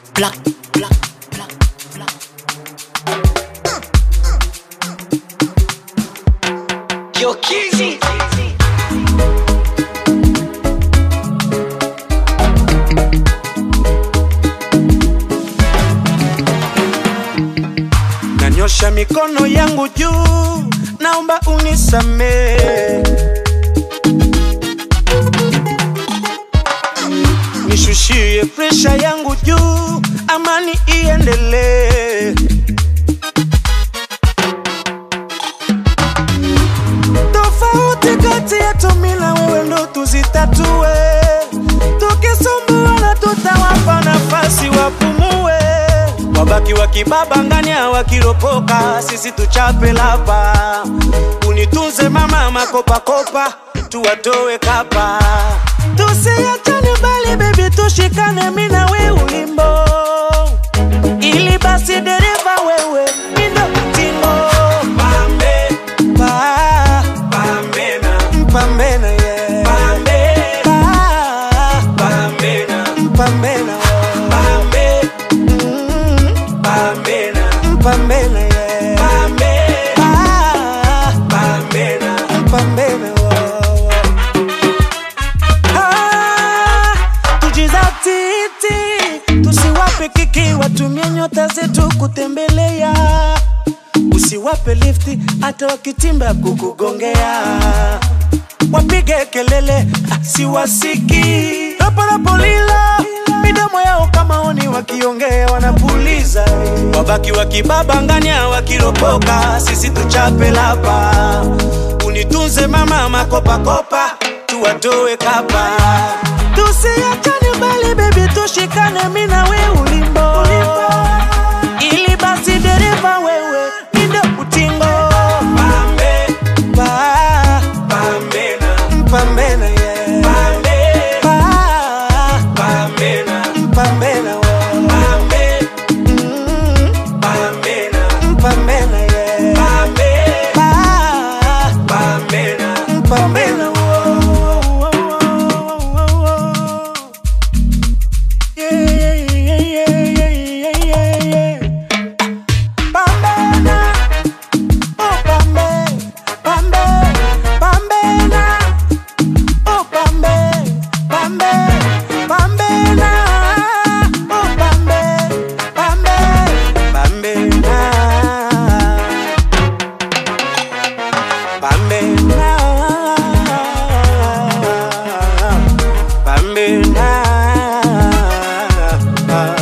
black, black, black, black. Yo, Kizzy. Nanyosha mikono yangu juu, naomba unisamee. Nishushie presha yangu juu, amani iendelee. Tofauti kati yetu mimi na wewe ndo tuzitatue, tukisumbuana tutawapa nafasi wapumue, wabaki wakibabangania wakiropoka, sisi tuchape lapa. Unitunze mama makopakopa, tuwatoe kapa, tusiachane bali baby, tushikane mimi na wewe ulimbo, ili basi dereva wewe mindo tingo pambe pa pambena pambena yeah pa pambena pambena pambe pambena pambena yeah pa pambena pambena Ah, tujizatiti tusiwape kiki watumie nyota zetu kutembelea usiwape lifti hata wakitimba kukugongea wapige kelele ah, siwasiki raparapolila midomo yao kama oni wakiongea wanapuliza wabaki wakibabangania wakiropoka sisi tuchape lapa unitunze mama makopakopa tuwatoe kapa tusiachane bali bebi tushikane mi na we ulimbo ili basi dereva wewe mindo utingo pambe pa pambena pambena yeah pa pambena pambena pambe pambena pambena yeah pa pambena pambena Yeah, yeah, yeah, yeah, yeah, yeah, yeah. Pambena, oh pambe, pambe, pambena, oh pambe, pambe, pambena, oh pambe, pambe, pambena, pambena, pambena.